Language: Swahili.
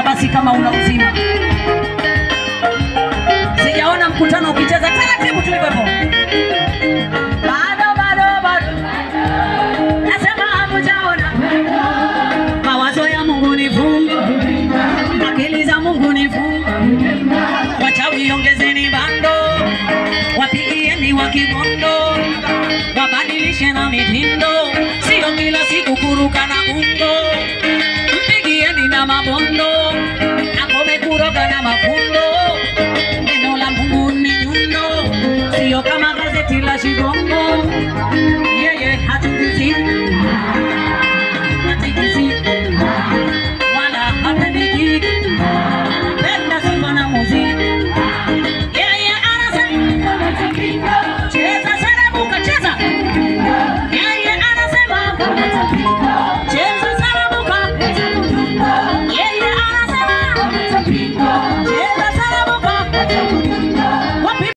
basi kama una uzima. Sijaona mkutano ukicheza taratibu tu hivyo hivyo. Bado bado bado. Nasema hamjaona. Mawazo ya Mungu ni vumbi. Akili za Mungu ni vumbi. Wachawi ongezeni bando. Wapigieni wa kibondo. Wabadilishe na mitindo. Sio kila siku kuruka na ungo. Mpigieni na mabondo. Akome kuroga na mafundo. Neno la Mungu ni nyundo. Sio kama gazeti la Shigongo. Yeye hatikisi. Hatikisi. Wala hapendiki. Penda sifa na muziki. Yeye anasema cheza sarabuka cheza. Yeye anasema cheza sarabuka. Yeye anasema cheza sarabuka.